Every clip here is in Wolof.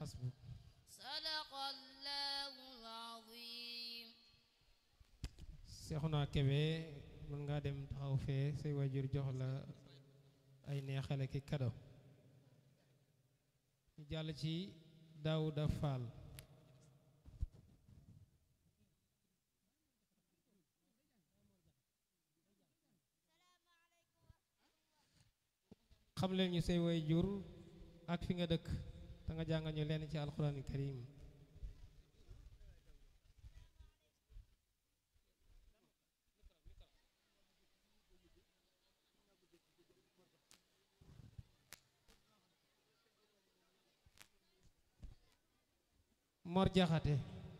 xasbuk sadaqallahul azim Seexuna Kebe mën ngaa dem taxaw fee say waajur jox la ay neexale ki kado ñu jàll ci Daawuda Faal xam leen ñu say waajur ak fi nga dëkk te nga jàngal ñu leen ci alxuraani karim Mor Jaxate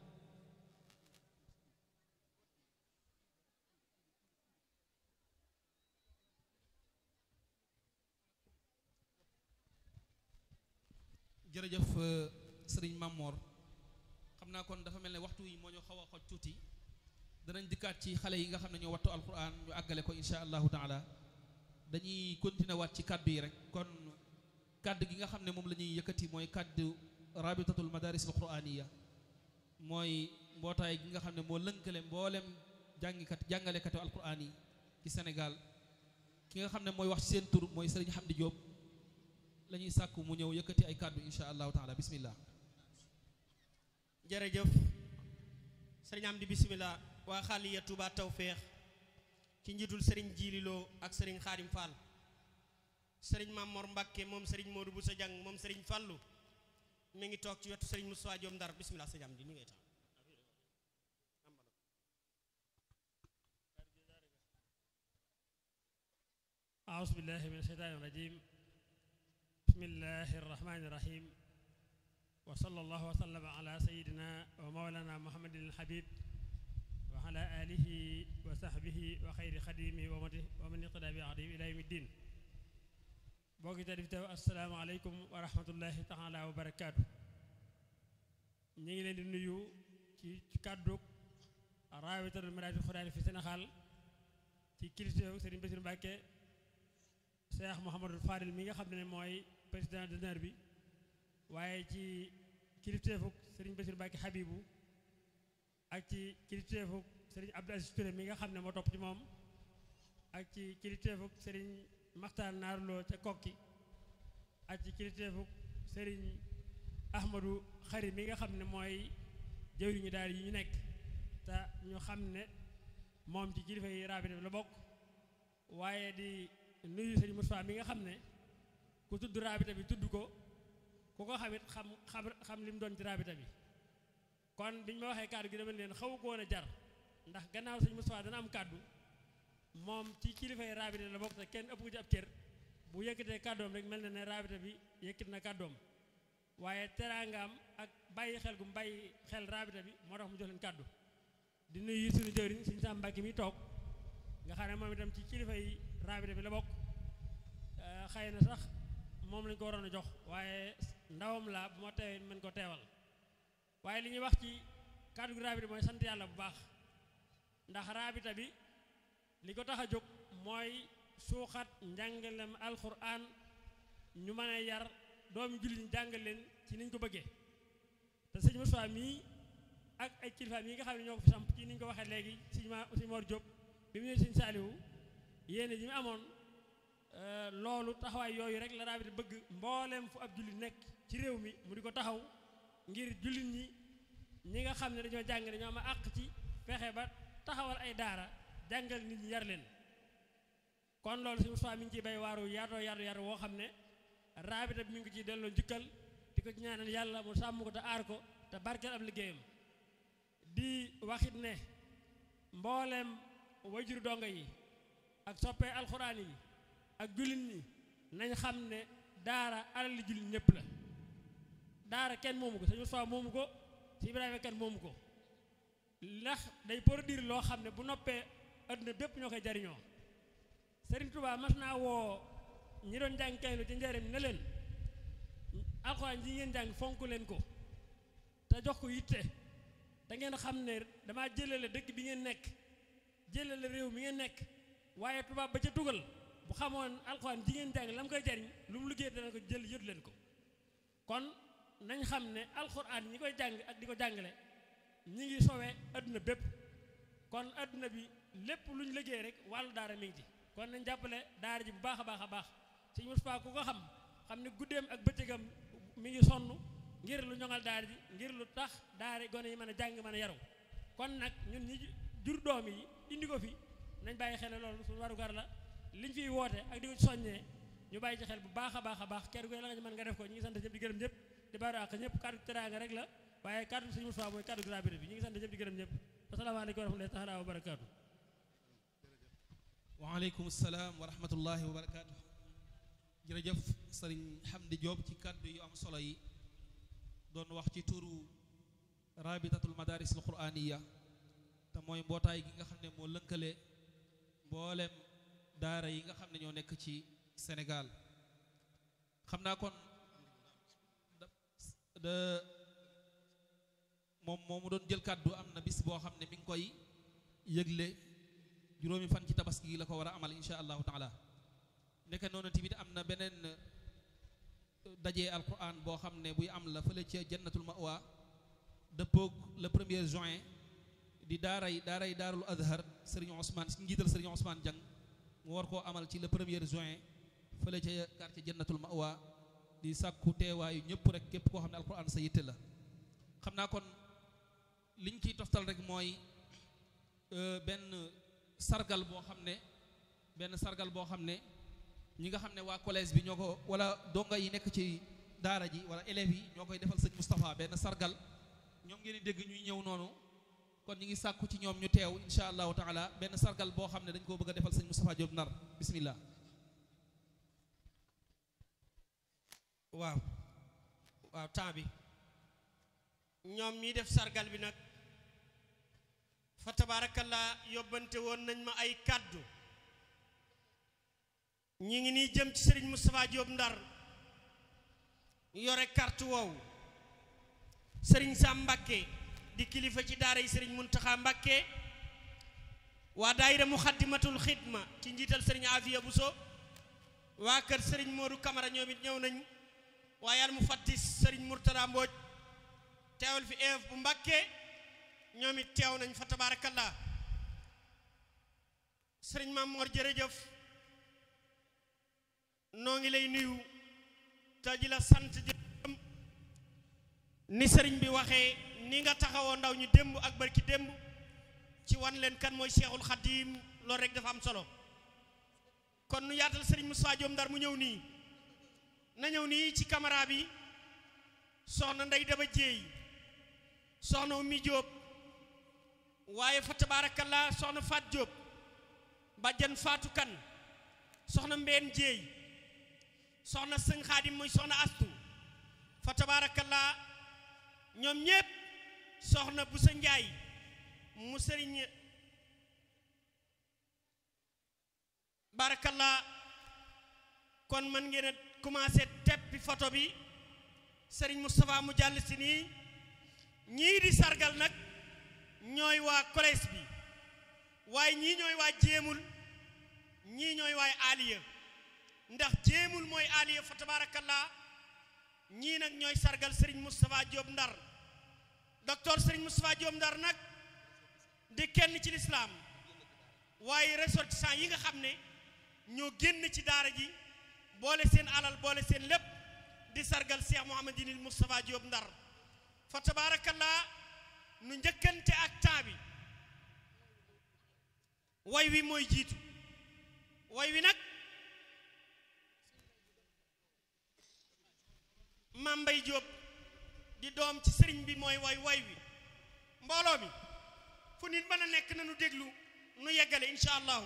jërëjëf sëriñ Mamor xam naa kon dafa mel ne waxtu yi moo ñu xaw a xoj tuuti danañ dikkaat ci xale yi nga xam ne ñoo wattu alquran ñu àggale ko insha allahu taala dañuy continuer waat ci kàddu yi rek kon kàddu gi nga xam ne moom la ñuy yëkkati mooy kàddu rabitatul madaris al quraniya mooy mbootaay gi nga xam ne moo lënkale mboolem jàngikat jàngalekatu alquran yi ci Sénégal ki nga xam ne mooy wax ci seen tur mooy sëriñ Hamdi Diop la ñuy sàkku mu ñëw yëkkati ay kàddu insha allahu taala bismillah jërëjëf sëriñ Amdi bismillah waa xaaliya Touba Tawféex ci njiitul sëriñ Jiililoo ak sëriñ Xaadim Fall sëriñ Mamor Mbakke moom sëriñ Modou Boussa Diang moom sëriñ Fallu mi ngi toog ci wetu sëriñ Moussa Diom Ndar bismillah sëriñ Amdi ni ngay tax أعوذ بالله من الشيطان الرجيم بسم الله الرحمن الرحيم وصلى الله وسلم على سيدنا ومولانا محمد الحبيب وعلى آله وصحبه وخير خديمه ومن اقتدى بعهده إلى يوم الدين bokki te dif teew asalaamaaleykum wa rahmatullahi taala wa barakaatu ñu ngi leen di nuyu ci ci kàddu raawitatul maraati xuraani fi Sénégal ci kilifteefu Serigne Bassirou Mbacké Cheikh Mouhamadul Fadil mi nga xam ne mooy président d'honneur bi waaye ci kilifteefuk Serigne Bassirou Mbacké Habibou ak ci kilifteefuk Serigne Abdou Aziz Touré mi nga xam ne moo topp ci moom ak ci kilifteefuk Serigne Maxtaar Naarloo ca kokki ak ci kilifteefuk Serigne Ahmadou Xari mi nga xam ne mooy jëwriñu daal yi ñu nekk te ñu xam ne moom ci kilifa yi raabita bi la bokk waaye di nuyu Serigne Moustapha mi nga xam ne ku tudd raabita bi tudd ko ku ko xamit xam xam xam li mu doon ci raabita bi kon biñ ma waxee kàddu gi dama leen xaw ko woon a jar ndax gannaaw Serigne Moustapha dana am kàddu moom ci kilifa yi raabita la bokk te kenn ëpp ko ci ab cër bu yëkkatee kàddoom rek mel na ne raabita bi yëkkit na kàddoom waaye teraangaam ak bàyyi xel gu mu bàyyi xel raabita bi moo tax mu jox leen kàddu di nuyu suñu jëwriñ suñu Sam Mbàkke mi toog nga xam ne moom itam ci kilifa yi raabita bi la bokk xëy na sax moom lañ ko waroon a jox waaye ndawam la bu ma teewee mën ko teewal waaye li ñuy wax ci kàddu gi raabita mooy sant yàlla bu baax ndax raabita bi li ko tax a jóg mooy suuxat njàngalem alxuraan ñu mën a yar doomi jullit ñu jàngal leen ci niñ ko bëggee te sëñ Moussa mii ak ay kilifaam yi nga xam ne ñoo ko fi samp ci niñ ko waxee léegi sëñ ma sëñ Mor Diop bi mu ne sëñ Saaliwu yéene ji mu amoon loolu taxawaay yooyu rek la raabita bëgg mbooleem fu ab jullit nekk ci réew mi mu di ko taxaw ngir jullit ñi ñi nga xam ne dañoo jàng dañoo am àq ci fexe ba taxawal ay daara jàngal nit ñi yar leen kon loolu suñu soi mi ngi ciy bay waaru yaatoo yaatu yaatu woo xam ne raabita bi mi ngi ko ciy delloo njukkal di ko ci ñaanal yàlla mu sàmm ko te aar ko te barkeel ab liggéeyam di waxit ne mbooleem wajuru donga yi ak soppee alxuraan yi ak jullit ñi nañ xam ne daara alali jullit ñëpp la daara kenn moomu ko suñu soi moomu ko si Ibrahima kenn moomu ko ndax day produire loo xam ne bu noppee adduna bépp ñoo koy jariñoo Serigne Touba mas naa woo ñi doon jàng kaylu ci njëriñ ne leen alxuraan ji ngeen jàng fonk leen ko te jox ko yitte te ngeen xam ne damaa jëlale dëkk bi ngeen nekk jëlale réew mi ngeen nekk waaye tubaab ba ca tugal bu xamoon alxuraan ji ngeen jàng la mu koy jariñ lu mu liggéey dana ko jël yët leen ko kon nañ xam ne alxuraan ñi koy jàng ak di ko jàngale ñi ngi sowee adduna bépp kon adduna bi lépp lu ñu liggéey rek wàllu daara mi ngi ci kon nañ jàppale daara ji bu baax a baax a baax sëñ Moustapha ku ko xam xam ne guddeem ak bëccëgam mi ngi sonn ngir lu ñoŋal daara ji ngir lu tax daara gone yi mën a jàng mën a yaru kon nag ñun ñi jur doom yi indi ko fi nañ bàyyi xel loolu suñu warugar la liñ fiy woote ak di ko soññee ñu bàyyi ci xel bu baax a baax a baax kenn ku ne la nga ci mën nga def ko ñu ngi sant ñëpp di gërëm ñëpp di baaru àq ñëpp kàddu teraanga rek la waaye kàddu sëñ Moustapha mooy kàddu grabité bi ñu ngi sant ñëpp di gërëm ñëpp asalaamaaleykum wa rahmatullahi taala wa barakaatu waaleykum salaam wa rahmatullahi wa barakaatu jërëjëf sëriñ Hamdi Diop ci kàddu yu am solo yi doon wax ci turu rabitatul madaris al quraniya te mooy mbootaay gi nga xam ne moo lënkale mboolem daara yi nga xam ne ñoo nekk ci Sénégal xam naa kon da da moom moomu doon jël kàddu am na bis boo xam ne mi ngi koy yëgle juróomi fan ci tabaski gi la ko war a amal insha allahu taala nekk noonu tamit am na beneen dajee alquran boo xam ne buy am la fële ca jannatul mawa dëppoog le premier juin di daaray daaray daarul azhar sëriñ Ousmane si njiital sëriñ Ousmane Diang mu war koo amal ci le premier juin fële ca quartier jannatul mawa di sàkku teewaayu ñëpp rek képp koo xam ne alquran sa yitte la xam naa kon liñ ciy toftal rek mooy benn sargal boo xam ne benn sargal boo xam ne ñi nga xam ne waa collège bi ñoo ko wala donga yi nekk ci daara ji wala élèves yi ñoo koy defal sëñ Moustapha benn sargal ñoom ngeen di dégg ñuy ñëw noonu kon ñi ngi sàkku ci ñoom ñu teew insha allahu taala benn sargal boo xam ne dañ koo bëgg a defal sëñ Moustapha Diop Ndar bismillah waaw waaw temps bi ñoom ñi def sargal bi nag fa tabaarakallaa yóbbante woon nañ ma ay kàddu ñi ngi nii jëm ci sëriñ Moustapha Diop Ndar yore carte woowu sëriñ Sam Mbakke di kilifa ci daara yi sëriñ Muntaxa Mbakke waa daayira Muxaddamatul Xidma ci njiital sëriñ Afiya Buso waa kër sëriñ Modou Camara ñoom it ñëw nañ waaye al mu fattis sëriñ Murtada Mbooj teewal fi eef bu Mbakke ñoom it teew nañ fa tabaarakallaa sëriñ Maam Mor jërëjëf noo ngi lay nuyu te ji la sant jërëm ni sëriñ bi waxee ni nga taxawoo ndaw ñu démb ak barki démb ci wan leen kan mooy Seexul Xadiim loolu rek dafa am solo kon nu yaatal sëriñ Moustapha Diop Ndar mu ñëw nii na ñëw nii ci caméra bi soxna Ndey Daba Jéey soxna Ummi Diop waaye fa tabaarakallaa soxna Faat Diop bàjjan Faatu Kan soxna Mbeen Jéey soxna sëñ Xaadim muy soxna Astu fa tabaarakallaa ñoom ñépp soxna bu sa Njaay mu sëriñ barakallah kon man ngeen a commencé teppi photo bi sëriñ Moustapha mu jàll si nii ñii di sargal nag ñooy waa collège bi waaye ñii ñooy waa jéemul ñii ñooy waay aliya ndax jéemul mooy aliya fa tabarakallah ñii nag ñooy sargal sëriñ Moustapha Diop Ndar docteur sëriñ Moustapha Diop Ndar nag di kenn ci lislaam waaye ressortissant yi nga xam ne ñoo génn ci daara ji boole seen alal boole seen lépp di sargal Cheikh Mouhamadinil Moustapha Diop Ndar fa tabarakallah nu njëkkante ak temps bi way wi mooy jiitu way wi nag Mambay Diop di doom ci sëriñ bi mooy way way wi mbooloo mi fu nit mën a nekk na nu déglu nu yeggale incha allahu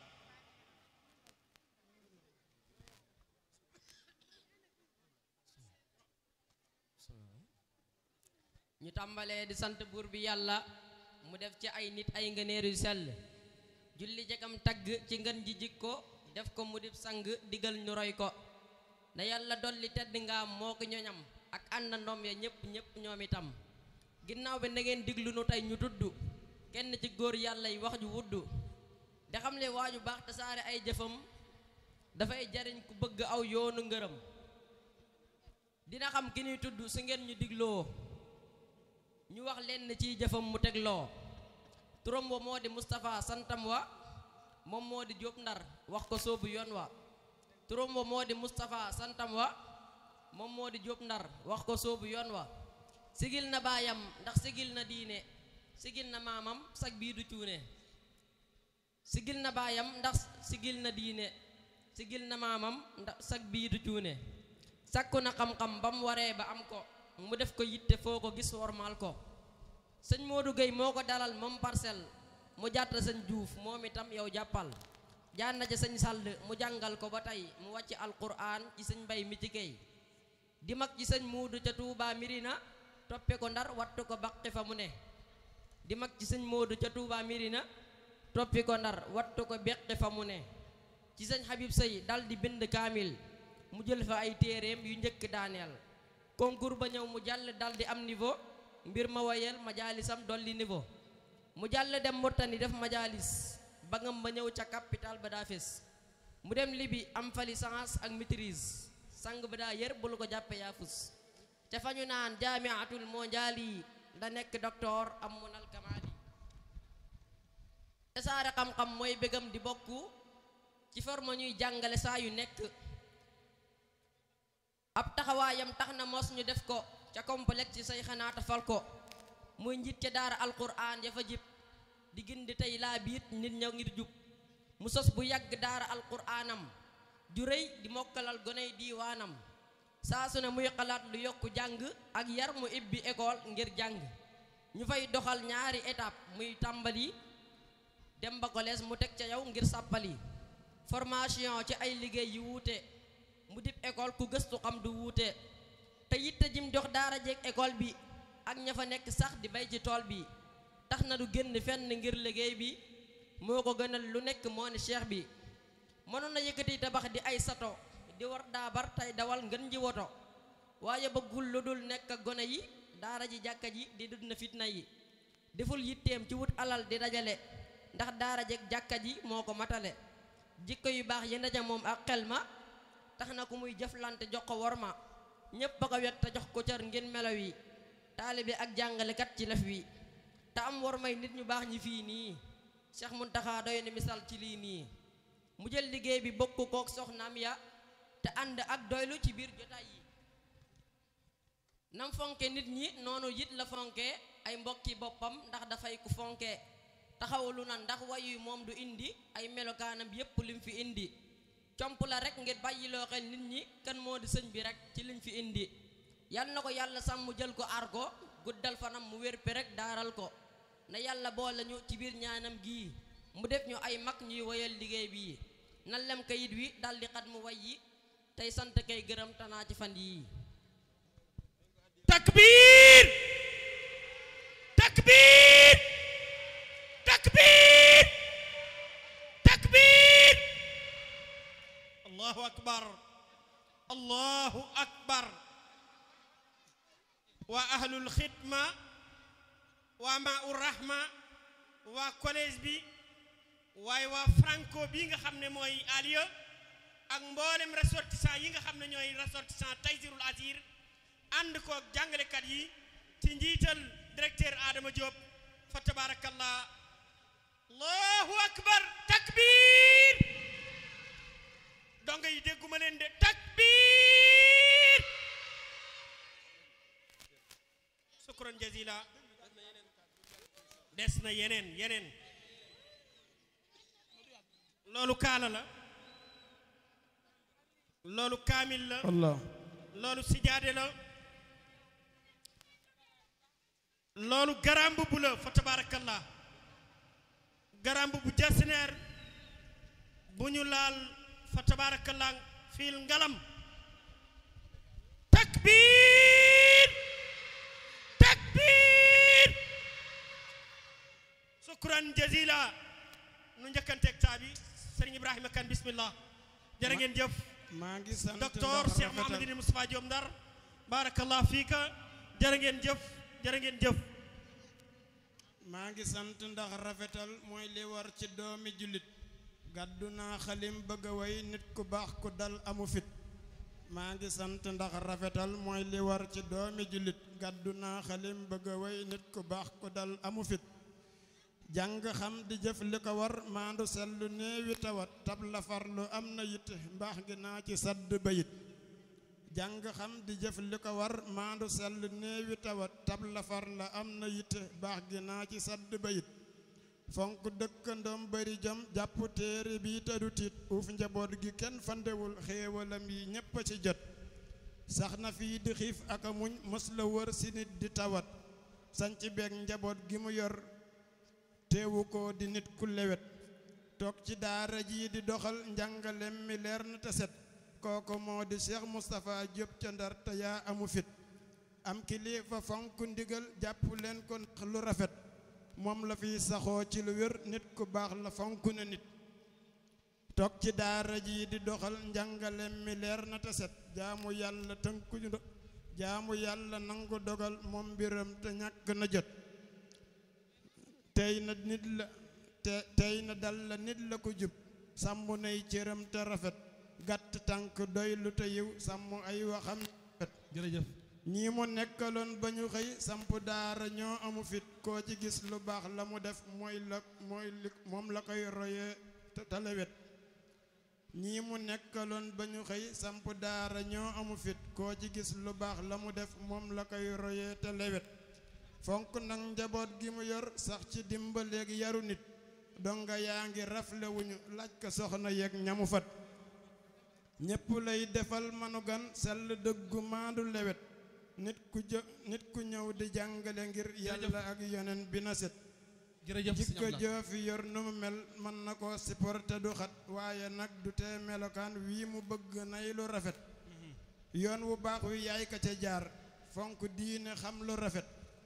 ñu tàmbalee di sant buur bi yàlla mu def ci ay nit ay ngëneer yu sell julli jekam tagg ci ngën ji jikko def ko mu dib sang digal ñu roy ko na yàlla dolli tedd nga moo ko ñoñam ak ànd ndoom ya ñépp ñépp ñoom itam ginnaaw bi na ngeen diglu nu tey ñu tudd kenn ci góor yàlla yi wax ju wudd te xam ne waaju baax te saare ay jëfam dafay jariñ ku bëgg aw yoonu ngërëm dina xam ki ñuy tudd su ngeen ñu digloo ñu wax leen ciy jëfam mu tegloo turam wa moo di Moustapha santam wa moom moo di Jóob Ndar wax ko soobu yoon wa turam wa moo di Moustapha santam wa moom moo di Jóob Ndar wax ko soobu yoon wa sigil na baayam ndax sigil na diine sigil na maamam sag bii du cuune sigil na baayam ndax sigil na diine sigil na maamam ndax sag bii du cuune sakku na xam-xam ba mu waree ba am ko mu def ko yitte foo ko gis wormaal ko sëñ Modou Gueye moo ko dalal moom parcelle mu jàtta sëñ Diouf moom itam yow jàppal jaan na ca sëñ Sall mu jàngal ko ba tey mu wàcc alquran ci sëñ Mbay mi ci kay di mag ci sëñ Moodu ca Touba Mirina toppe ko ndar wattu ko baqi fa mu ne di mag ci sëñ Moodu ca Touba Mirina toppi ko ndar wattu ko beqi fa mu ne ci sëñ Habib Sey dal di bind kaamil mu jël fa ay téeréem yu njëkk daaneel concours ba ñëw mu jàll dal di am niveau mbir ma wayel majaalisam dolli niveau mu jàll dem Murtani def majaalis ba ngam ba ñëw ca capital ba daa fes mu dem libi am fa licence ak maîtrise sang ba daa yër bul ko jàppe yaafus ca fa ñu naan jaamiatul mondiali da nekk docteur am munal kamaali tasaare xam-xam mooy bégam di bokku ci forme ñuy jàngale saa yu nekk ab taxawaayam tax na mos ñu def ko ca complexe ci say xanaata fal ko muy njiit ca daara alquran ya fa jib di gindi tey laa biit nit ña ngir jub mu sos bu yàgg daara alquranam ju rëy di mokkalal goney diiwaanam saa su ne muy xalaat lu yokku jàng ak yar mu ibbi école ngir jàng ñu fay doxal ñaari étape muy tàmbali dem ba collège mu teg ca yow ngir sàppali formation ci ay liggéey yu wuute mu dib école ku gëstu xam du wuute te yitte jim jox daara jeeg école bi ak ña fa nekk sax di bay ci tool bi tax na du génn fenn ngir liggéey bi moo ko gënal lu nekk moo ni cheikh bi mënoon na yëkkati tabax di ay sato di war daabar tey dawal ngën ji woto waaye bëggul lu dul nekk ak gone yi daara ji jàkka ji di dund na fitna yi deful yitteem ci wut alal di dajale ndax daara jeeg jàkka ji moo ko matale jikko yu baax yi ndaja moom ak xel ma tax na ku muy jëflante jox ko wor ma ñépp a ko wet te jox ko cër ngeen melaw yi taalibe ak jàngalekat ci lef wi te am war may nit ñu baax ñi fii nii Cheikh Muntaxa doy na misaal ci lii nii mu jël liggéey bi bokk kook soxnaam ya te ànd ak doylu ci biir jotaay yi nam fonke nit ñi noonu it la fonke ay mbokki boppam ndax dafay ku fonke taxawalu na ndax wayu moom du indi ay melokaanam yépp lim fi indi comp la rek ngir bàyyiloo xel nit ñi kan moo di sëñ bi rek ci liñ fi indi yal na ko yàlla sàmm jël ko aar ko guddal fanam mu wér pe rek daaral ko na yàlla boole ñu ci biir ñaanam gii mu def ñu ay mag ñuy woyal liggéey bii na lem kayit wi daldi xat mu way yi tey sant kay gërëm tanaa ci fan yii takbir takbir takbir takbir allahu akbar allahu akbar waa ahlul xidma waa maau rahma waa collège bi waaye waa franco bi nga xam ne mooy aliya ak mboolem ressortissant yi nga xam ne ñooy ressortissant taysirul asir ànd ko jàngalekat yi ci njiital directeur Adama Diop fa tabarakallah allahu akbar takbir donga yi dégguma leen de takbir sukran jazila des na yeneen yeneen loolu kaala la loolu kaamil la Allah loolu sijaade la loolu garamb bu la fa tabarakallah garamb bu jasineer bu ñu laal fa tabarakallah fiil ngalam takbir takbir sukran jazila nu njëkkanteeg taabi sëriñ ibrahima kan bismillah jërë ngeen jëf maa ngi sant docteur ndax Cheikh rafetal- Mouhamadine Moustapha Diom Ndar barakallah fiika jërë ngeen jëf jërë ngeen jëf maa ngi sant ndax rafetal mooy li war ci doomi jullit gàddu naa xalim bëgg a way nit ku baax ku dal amu fit maa ngi sant ndax rafetal mooy li war ci doomi jullit gàddu naa xalim bëgg a way nit ku baax ku dal amu fit jàng xam di jëf li ko war maandu sellu néewi tawat tab la farlu am na yitte mbaax gi naa ci sadd bayit jàng xam di jëf li ko war maandu sellu néewi tawat tab la far la am na yitte baax gi naa ci sadd bayit fonk dëkkandoom bari jom jàpp téere bi te du tiit uuf njaboot gi kenn fandewul xéewalam yi ñépp a ci jot sax na fii di xiif ak a muñ mës la wër si nit di tawat sanc beeg njaboot gi mu yor teewu ko di nit ku lewet toog ci daara ji di doxal njàngalem mi leer na te set kooku moo di Cheikh Moustapha Diop ca Ndar te yaa amu fit am kilifa fonk ndigal jàpp leen ko ndax lu rafet moom la fi saxoo ci lu wér nit ku baax la fonk na nit toog ci daara ji di doxal njàngalem mi leer na te set jaamu yàlla tënku jaamu yàlla nangu dogal moom mbiram te ñàkk na jot tey na nit la te tey na dal la nit la ko jub sàmm nay cëram te rafet gàtt tànk doy lu te yiw sàmm ay waxam rafet jërëjëf ñii mu nekkaloon ba ñu xëy samp daara ñoo amu fit koo ci gis lu baax la mu def mooy la mooy li moom la koy royee te talewet ñii mu nekkaloon ba ñu xëy samp daara ñoo amu fit koo ci gis lu baax la mu def moom la koy royee te lewet fonk nag njaboot gi mu yor sax ci dimbaleeg yaru nit donga yaa ngi raflewuñu laaj ko soxna yeeg ñamu fat ñépp lay defal manu gan sell dëggu maandu lewet nit ku jë nit ku ñëw di jàngale ngir yàlla ak yonen bi na set jërëjëf sëñ jikko Abdoulaye. joo fi yor nu mu mel mën na ko supporté du xat waaye nag du tee melokaan wii mu bëgg nay lu rafet yoon wu baax wi yaay ka ca jaar fonk diine xam lu rafet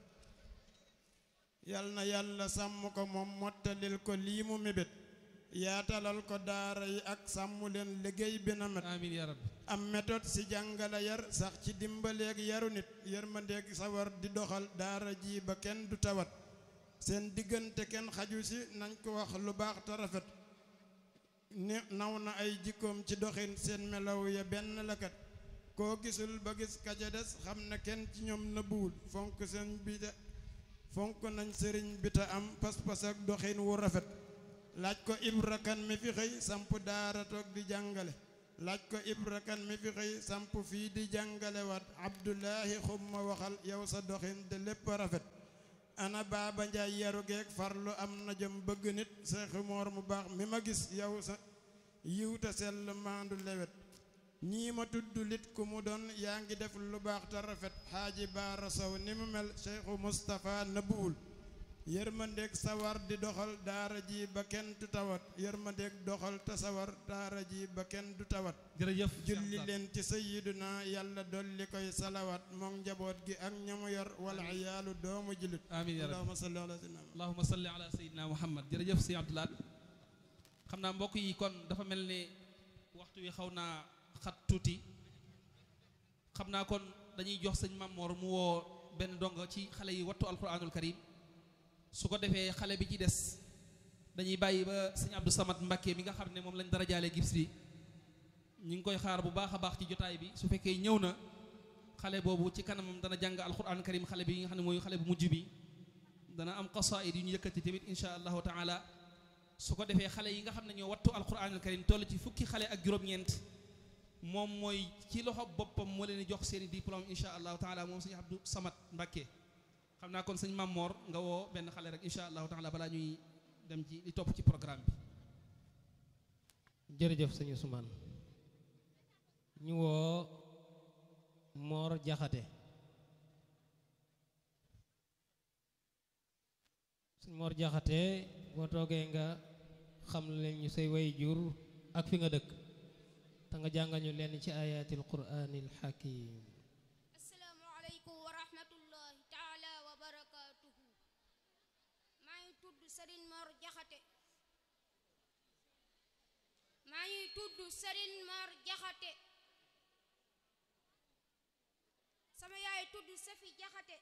yal na yàlla sàmm ko moom mottalil ko lii mu mébét yaatalal ko daara yi ak sàmm leen liggéey bi na met amiin yaa rabbi am méthode ci jàngale yar sax ci dimbaleeg yaru nit yërmandeeg sawar di doxal daara ji ba kenn du tawat seen diggante kenn xaju si nañ ko wax lu baax te rafet ni naw na ay jikkoom ci doxin seen melaw ya benn lakat koo gisul ba gis ka ca des xam na kenn ci ñoom nëbbuwul fonk seen bi te fonk nañ sëriñ bi te am pas-pas ak doxin wu rafet laaj ko Ibra Kan mi fi xëy samp daara toog di jàngale laaj ko Ibra Kan mi fi xëy samp fii di jàngale waat Abdullahi xumma waxal yow sa doxin de lépp rafet ana baaba njaay yaru geeg farlu am na jëm bëgg nit seexi moor mu baax mi ma gis yow sa yiw te sell maandu lewet ñii ma tudd lit ku mu doon yaa ngi def lu baax te rafet xaaji baara sow ni mu mel seexu Mustapha nëbbuwul yërmandeeg sawar di doxal daara ji ba kenn du tawat yërmandeeg doxal te sawar daara ji ba kenn du tawat jërëjëf julli leen ci sayyiduna yàlla dolli koy salawat moom njaboot gi ak ñamu yor wal iyaalu doomu jullit amiin yaa rabbi allahumma salli ala sayyidina allahuma salli ala sayidina muhammad jërëjëf sëñ Abdoulaat xam naa mbokk yi kon dafa mel ne waxtu wi xaw naa xat tuuti xam naa kon dañuy jox sëñ Mamor mu woo benn donga ci xale yi wattu alquranul karim su ko defee xale bi ci des dañuy bàyyi ba sëñ Abdou Samad Mbakke mi nga xam ne moom lañ dara jaale gibs bi ñu ngi koy xaar bu baax a baax ci jotaay bi su fekkee ñëw na xale boobu ci kanamam dana jàng alquran karim xale bi nga xam ne mooy xale bu mujj bi dana am qasaid yu ñu yëkkati tamit insha allahu taala su ko defee xale yi nga xam ne ñoo wattu alquran al karim toll ci fukki xale ak juróom-ñeent moom mooy ci loxo boppam moo leen di jox seeni diplôme insha allahu taala moom sëñ Abdou Samad Mbakke xam naa kon sëñ Mamor nga woo benn xale rek insha allahu taala balaa ñuy dem ci li topp ci programme bi jërëjëf sëñ Ousmane ñu woo Mor Jaxate sëñ Mor Jaxate boo toogee nga xam leen ñu say way jur ak fi nga dëkk te nga jàngal ñu leen ci ayatil quraanil hakim assalaamu aleykum wa rahmatullahi taala wa barakaatuhu maa ngi tudd Sëriñ Mor Jaxate maa ngi tudd Sëriñ Mor Jaxate sama yaay tudd Safi Jaxate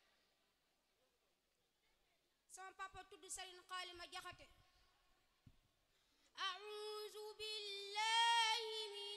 sama papa tudd Sëriñ Xaalima Jaxate أعوذ بالله من